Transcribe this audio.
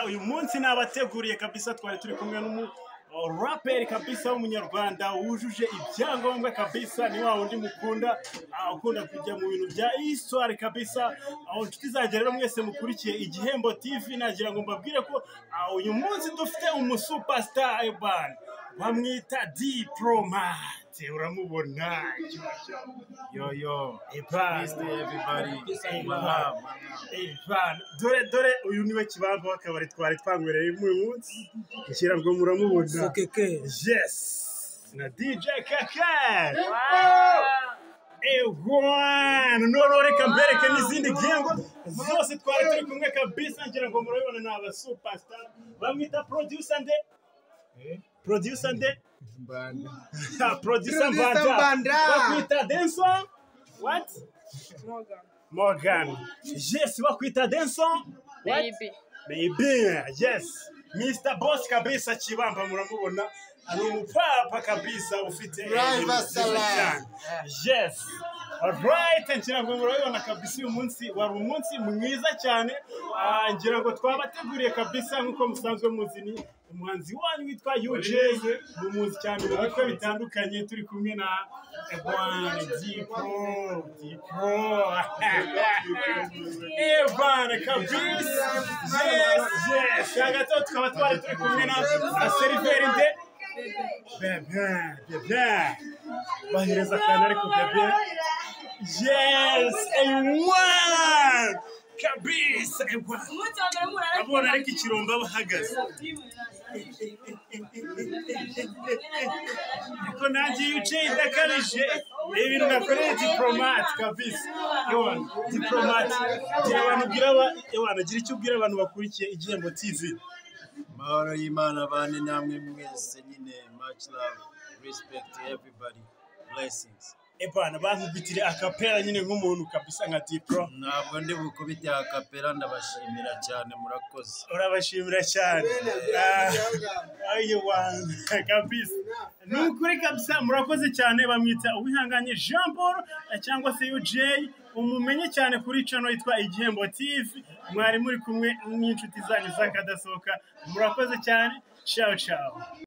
uyu munsi nabateguriye kabisa twari turi kumwe n'umu raperi kabisa w'umunyarwanda wujuje ibyangombwa kabisa ni wa wundi mukunda ah, ukunda kujya mu bintu bya histoire kabisa aho inshuti zanjye rero mwese mukurikiye igihembo tv nagira ngo mbabwire ko ah, uyu munsi dufite umusupastar ebani bamwita diplomate uramubona yoyo dore dore uyu niwe kibamba w'akabari twari twanywereye uyu munsi ngira ngo muramubona Fokeke. Yes! Na DJ Kaka! Ewana! Noneho reka mbereke n'izindi ngingo zose twari turi kumwe kabisa ngira ngo murabibona ni abasuparstar bamwita producer nde producer nde Ha, producer Producer Mbanda Mbanda. bakwita Denson what Morgan yes bakwita Denson what Baby. Baby, yes. Mr. Boss kabisa Kibamba muramubona. Ari umupapa kabisa ufite Driver salon. cyane. Yes. Alright, ngira ngo murabibona kabisa uyu munsi wari umunsi mwiza cyane. Ah, ngira ngo twabateguriye kabisa nk'uko musanzwe muzi ni umuhanzi wanyu witwa UJ mumuzi cyane mu bice bitandukanye turi kumwe na Evan Dipro Dipro Evan kabisa yes yes hagati tukaba twari turi kumwe na na seriveri nde bebe bebe bahereza akantu ariko bebe yes Evan kabisa Evan abona ariko ikirombo aba ahagaze ariko nanjye iyo uciye idakabije ni ibintu nakoreye diporomate kabisa Ewana diporomate gira abantu ubwira aba- Ewana gira icyo ubwira abantu bakurikiye igihembo tivi amahoro y'imana bane namwe mwese nyine much love respect to everybody blessings Ebana bankubitire akapera nyine nk'umuntu kabisa nka dipro ntabwo ndi bukubite akapera ndabashimira cyane murakoze urabashimira cyane Ah, ayo wanza kabisa ni ukuri kabisa murakoze cyane bamwita uwihanganye jean paul eh, cyangwa se uj umumenye cyane kuri cano yitwa igihembo tv mwari muri kumwe n'inshuti zanyu z'akadasohoka murakoze cyane ciao ciao